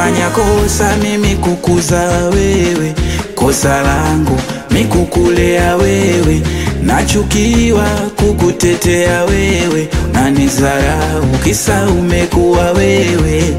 nimefanya kosa mimi kukuza wewe, kosa langu mi kukulea wewe, nachukiwa kukutetea wewe, nanizarau kisa umekuwa wewe.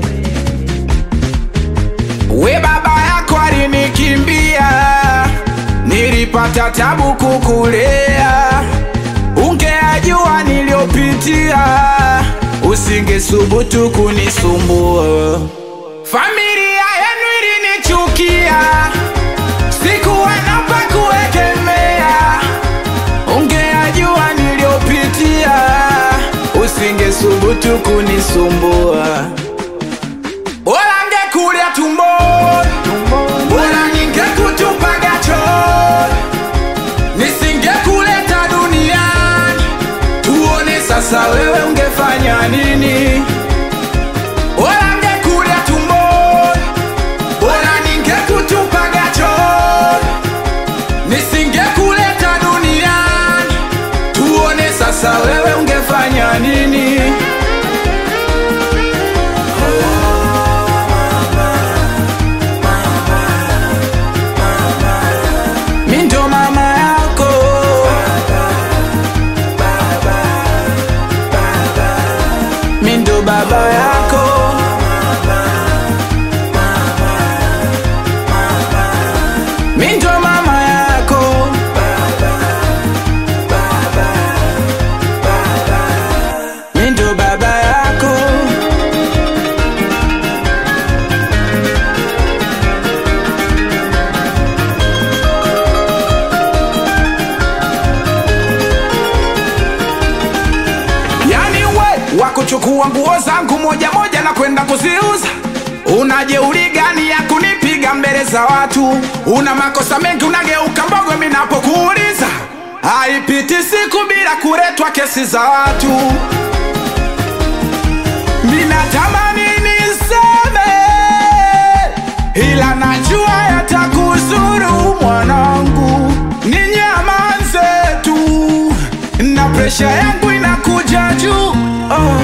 We baba yako alinikimbia, nilipata tabu kukulea, ungeajua niliyopitia, usingesubutu kunisumbua. Familia yenu ilinichukia, sikuwa na pa kuegemea, ungeajua niliyopitia, usingesubutu kunisumbua. Bora ngekulia tumboni, bora ningekutupaga chooni, nisingekuleta duniani, tuone sasa wewe ungefanya nini? Bora ngekulia tumboni, bora ningekutupaga chooni, nisingekuleta duniani, tuone sasa wewe ungefanya nini? Mi ndo mama yako Mi ndo baba yako Mi ndo mama yako Mi ndo baba yako Yani we wa kuchukua nguo zangu moja moja na kwenda kuziuza, una jeuri gani ya kunipiga mbele za watu? Una makosa mengi, unageuka mbogo mimi napokuuliza. Haipiti siku bila kuletwa kesi za watu. Minatamani niseme, ila najua yatakuzuru mwanangu, ninyamanze tu na presha yangu inakuja juu oh.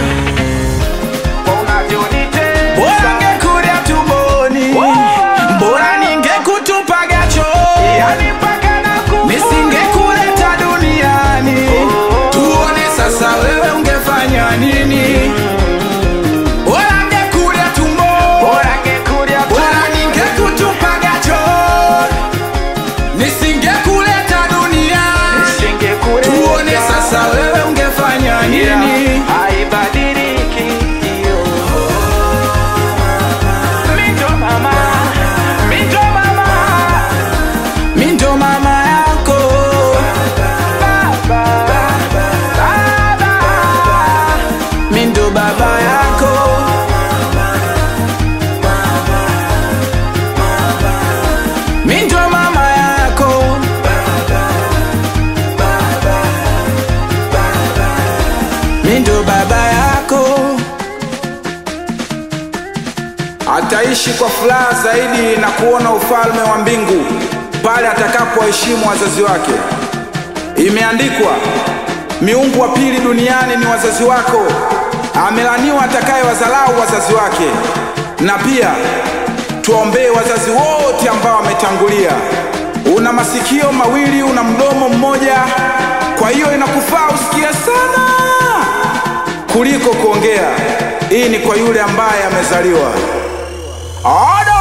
Bora ngekulia tumboni, bora ningekutupaga chooni, nisingekuleta duniani, tuone sasa wewe ungefanya nini? Bora ngekulia tumboni, bora ningekutupaga chooni, nisingekuleta duniani, tuone sasa wewe ungefanya nini? haibadiliki hiyo. Minjo mama, minjo mama, Mi ndo mama yako baba, baba. Mi ndo baba yako Mi ndo mama yako Mi ndo baba yako Ataishi kwa furaha zaidi na kuona ufalme wa mbingu pale atakapoheshimu wazazi wake. Imeandikwa, miungu wa pili duniani ni wazazi wako, amelaniwa atakaye wazalau wazazi wake. Na pia tuwaombee wazazi wote ambao wametangulia. Una masikio mawili, una mdomo mmoja, kwa hiyo inakufaa usikie sana kuliko kuongea. Hii ni kwa yule ambaye amezaliwa. Odo!